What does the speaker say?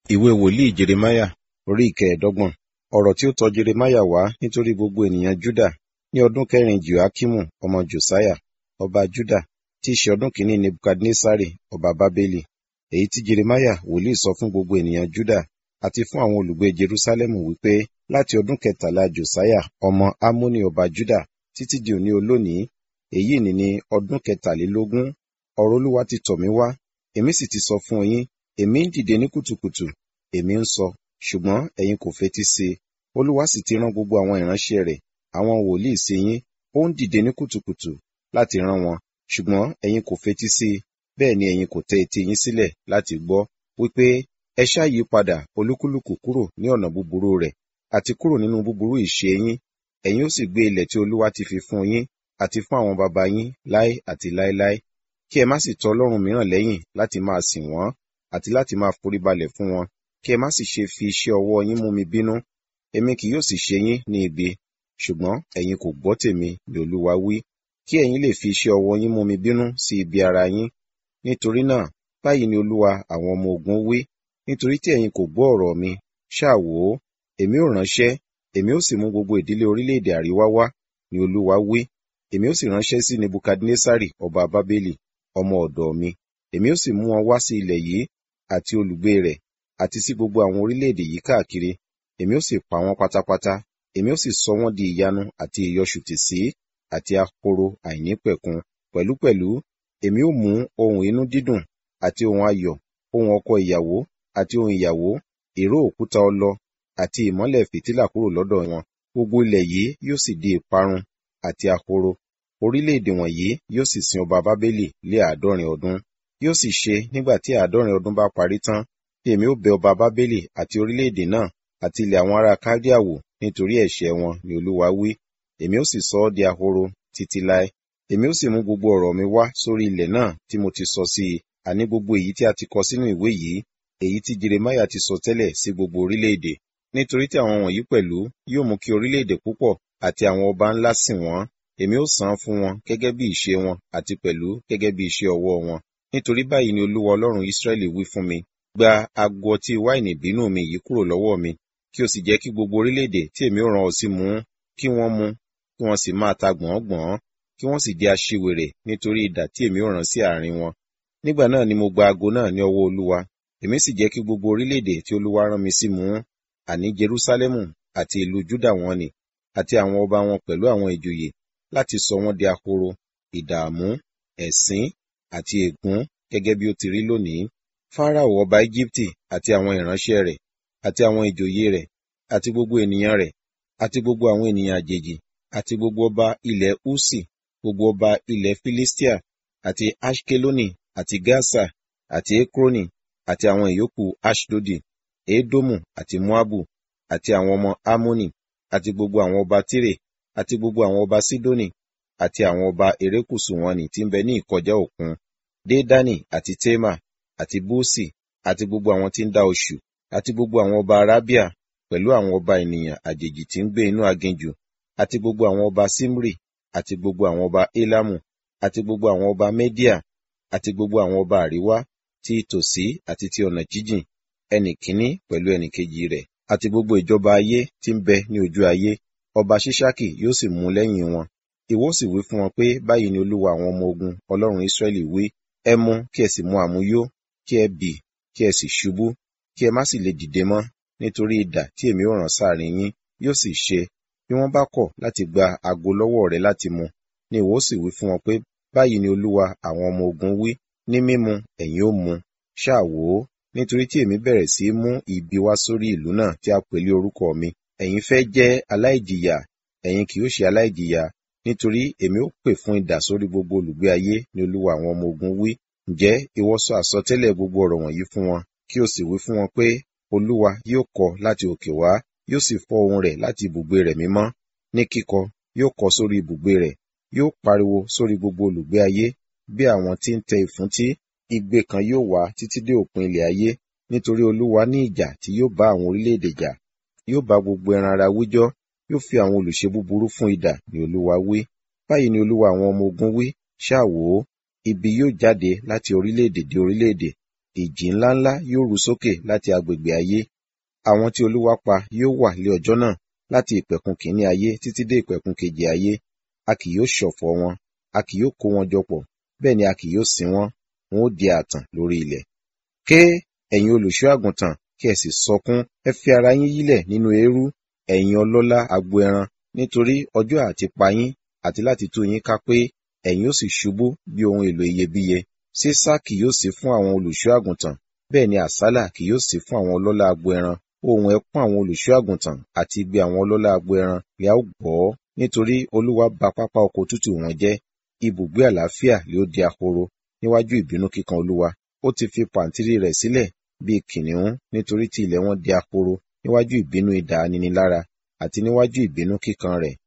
ìwé wòlíì jeremáyà orí ìkẹẹ̀ẹ́dọ́gbọ̀n ọ̀rọ̀ tí ó tọ jeremáyà wá nítorí gbogbo ènìyàn júdà ní ọdún kẹrin joakimu ọmọ josiah ọba júdà tí í ṣe ọdún kìíní nebukadnesari ọba bábélì èyí tí jeremáyà wòlíì sọ fún gbogbo ènìyàn júdà àti fún àwọn olùgbé jerúsálẹ́mù wípé láti ọdún kẹtàlá josiah ọmọ amoni ọba júdà títí di òní olónìí èyí ni ní ọdún kẹtàlélógún ọ̀rọ̀ olúwa ti tọ̀ mí wá èmi sì ti sọ fún yín èmi ń dìde ní kùtùkùtù èmi ń sọ ṣùgbọ́n ẹ̀yin kò fetí sí i olúwa sì ti rán gbogbo àwọn ìránṣẹ́ rẹ̀ àwọn wòlíì sí yín ó ń dìde ní kùtùkùtù láti rán wọn ṣùgbọ́n ẹ̀yin kò fetí sí i bẹ́ẹ̀ ni ẹ̀yin kò tẹ etí yín sílẹ̀ láti gbọ́ wípé ẹ ṣáà yí padà olúkúlùkù kúrò ní ọ̀nà búburú rẹ̀ àti kúrò nínú búburú ìṣe yín ẹ̀yin ó sì gbé ilẹ̀ tí olúwa ti fi fún yín àti fún àwọn baba yín láé àti láéláé kí ẹ má sì tọ ọlọ́run mìíràn lẹ́yìn láti máa sìn wọ́n àti láti máa foríbalẹ̀ fún wọn kí ẹ má sì ṣe fi iṣẹ́ ọwọ́ yín mú mi bínú èmi kì yóò sì ṣe yín ní ibi ṣùgbọ́n ẹ̀yin kò gbọ́ tèmi ni olúwa wí kí ẹ̀yin lè fi iṣẹ́ ọwọ́ yín mú mi bínú sí ibi ara yín nítorí náà báyìí ni olúwa àwọn ọmọ ogun wí nítorí tí ẹ̀yin kò gbọ́ ọ̀rọ̀ mi ṣáà wò ó èmi ò ránṣẹ́ èmi ó sì mú gbogbo ìdílé orílẹ̀-èdè àríwá wá ni olúwa wí èmi ó sì ránṣẹ́ sí nebukadnesari ọba bábélì ọmọ ọ̀dọ̀ mi èmi ó sì mú wọn wá sí ilẹ̀ yìí àti olùgbé rẹ̀ àti sí gbogbo àwọn orílẹ̀-èdè yìí káàkiri èmi ó sì pa wọ́n pátápátá èmi ó sì sọ wọ́n di ìyanu àti ìyọṣùtì sí àti ahoro àìnípẹ̀kun pẹ̀lúpẹ̀lú èmi ó mú ohun inú dídùn àti ohun ayọ̀ ohun ọkọ ìyàwó àti ohun ìyàwó ìró òkúta ọlọ àti ìmọ́lẹ̀ fìtílà kúrò lọ́dọ̀ wọn gbogbo ilẹ̀ yìí yóò sì di ìparun àti ahoro orílẹ̀-èdè wọ̀nyí yóò sì sin ọba bábélì lé àádọ́rin ọdún yóò sì ṣe nígbà tí àádọ́rin ọdún bá parí tán bí èmi ó bẹ ọba bábélì àti orílẹ̀-èdè náà àti ilẹ̀ àwọn ará kádíà wò nítorí ẹ̀ṣẹ̀ wọn ni olúwa wí èmi ó sì sọ ọ́ di ahoro títí láé èmi ó sì mú gbogbo ọ̀rọ̀ mi wá sórí ilẹ̀ náà tí mo ti sọ sí i àní gbogbo èyí tí a ti kọ sínú ìwé yìí èyí tí jeremáyà ti sọ tẹ́lẹ̀ sí gbogbo orílẹ̀-èdè nítorí tí àwọn wọ̀nyí pẹ̀lú yóò mú kí orílẹ̀-èdè púpọ̀ àti àwọn ọba ńlá sìn wọ́n èmi ó san fún wọn gẹ́gẹ́ bí ìṣe wọn àti pẹ̀lú gẹ́gẹ́ bí iṣẹ́ ọwọ́ wọn nítorí báyìí ni olúwa ọlọ́run ísírẹ́lì wí fún mi gba ago ọtí wáìnì bínú mi yìí kúrò lọ́wọ́ mi kí o sì jẹ́ kí gbogbo orílẹ̀-èdè tí èmi ó rán ọ sí mu kí wọ́n mu kí wọ́n sì máa ta gbọ̀ngbọ̀n kí wọ́n sì di aṣiwèrè nítorí idà tí èmi ó rán sí àárín wọn nígbà náà ni mo gba ago náà ní ọwọ́ olúwa èmi sì jẹ́ kí gbogbo orílẹ̀-èdè tí olúwa rán mi sí mu àní jerúsálẹ́mù àti ìlú júdà wọn ni àti àwọn ọba wọn pẹ̀lú àwọn ìjòyè láti sọ wọ́n di ahoro ìdààmú ẹ̀sín àti ègún gẹ́gẹ́ bí ó ti rí lónìí fáráò ọba íjíbítì àti àwọn ìránṣẹ́ rẹ̀ àti àwọn ìjòyè rẹ̀ àti gbogbo ènìyàn rẹ̀ àti gbogbo àwọn ènìyàn àjèjì àti gbogbo ọba ilẹ̀ úsì gbogbo ọba ilẹ̀ filistia àti ashkeloni àti gaza àti ekroni àti àwọn ìyókù ashdodi edomu àti moabu àti àwọn ọmọ amoni àti gbogbo àwọn ọba tire àti gbogbo àwọn ọba sidoni àti àwọn ọba erékùsù wọn ni tí ń bẹ ní ìkọjá òkun dédani àti tema àti búsì àti gbogbo àwọn tí ń dá oṣù àti gbogbo àwọn ọba arábíà pẹ̀lú àwọn ọba ènìyàn àjèjì tí ń gbé inú aginjù àti gbogbo àwọn ọba simri àti gbogbo àwọn ọba elamu àti gbogbo àwọn ọba media àti gbogbo àwọn ọba àríwá ti tòsí àti ti ọ̀nà jíjìn ẹnì kíní pẹ̀lú ẹnì kejì rẹ̀ àti gbogbo ìjọba ayé tí ń bẹ ní ojú ayé ọba ṣíṣákì yóò sì mú lẹ́yìn wọn ìwọ sì wí fún wọn pé báyìí ni olúwa àwọn ọmọ ogun ọlọ́run ísírẹ́lì wí ẹ mu kí ẹ sì mu àmuyó kí ẹ bì kí ẹ sì ṣubú kí ẹ má sì lè dìde mọ́ nítorí idà tí èmi ó rán sáàrin yín yóò sì ṣe bí wọ́n bá kọ̀ láti gba ago lọ́wọ́ rẹ láti mu ni ìwọ sì wí fún wọn pé báyìí ni olúwa àwọn ọmọ ogun wí ní mímu ẹ̀yin ó mu ṣáà wò ó nítorí tí èmi bẹ̀rẹ̀ sí mú ibi wá sórí ìlú náà tí a pè lé orúkọ mi ẹ̀yin fẹ́ jẹ́ aláìjìyà ẹ̀yin kì yóò ṣe aláìjìyà nítorí èmi ó pè fún idà sórí gbogbo olùgbé ayé ni olúwa àwọn ọmọ ogun wí ǹjẹ́ ìwọ sọ àsọtẹ́lẹ̀ gbogbo ọ̀rọ̀ wọ̀nyí fún wọn kí o sì wí fún wọn pé olúwa yóò kọ láti òkè wá yóò sì fọ́ ohùn rẹ̀ láti ibùgbé rẹ̀ mímọ́ ní kíkọ yóò kọ sórí ibùgbé rẹ̀ yóò pariwo sórí gbogbo olùgbé ayé bí àwọn tí ń tẹ ìfúntí igbe kan yóò wá títí dé òpin ilẹ̀ ayé nítorí olúwa ní ìjà tí yóò bá àwọn orílẹ̀-èdè jà yóò bá gbogbo ẹran ara wíjọ́ yóò fi àwọn olùṣe búburú fún idà ni olúwa wí báyìí ni olúwa àwọn ọmọ ogun wí ṣáà wò ó ibi yóò jáde láti orílẹ̀-èdè dé orílẹ̀-èdè ìjì ńláńlá yóò ru sókè láti agbègbè ayé àwọn tí olúwa pa yóò wà lé ọjọ́ náà láti ìpẹ̀kun kìíní ayé títí dé ìpẹ̀kun kejì ayé a kì yóò ṣọ̀fọ̀ wọn a kì yóò kó wọn jọ pọ̀ bẹ́ẹ̀ ni a kì yóò sin wọn wọn ó di ààtàn lórí ilẹ̀ ké ẹ̀yin olùṣọ́ àgùntàn kí ẹ sì sọkún ẹ fi ara yín yílẹ̀ nínú eérú ẹ̀yin ọlọ́lá agbo ẹran nítorí ọjọ́ àti pa yín àti láti tú yín ká pé ẹ̀yin ó sì ṣubú bí ohun èlò iyebíye sísá kì yóò sí fún àwọn olùṣọ́ àgùntàn bẹ́ẹ̀ ni àsálà kì yóò sí fún àwọn ọlọ́lá agbo ẹran ohun ẹkún àwọn olùṣọ́ àgùntàn àti igbe àwọn ọlọ́lá agbo ẹran ni a ó gbọ́ nítorí olúwa ba pápá oko tútù wọn jẹ́ ibùgbé àlàáfíà lé ó di ahoro níwájú ìbínú kíkan olúwa ó ti fi pàǹtírí rẹ̀ sílẹ̀ bíi kìnìún nítorí tí ilẹ̀ wọn di ahoro níwájú ìbínú idà aninilára àti níwájú ìbínú kíkan rẹ̀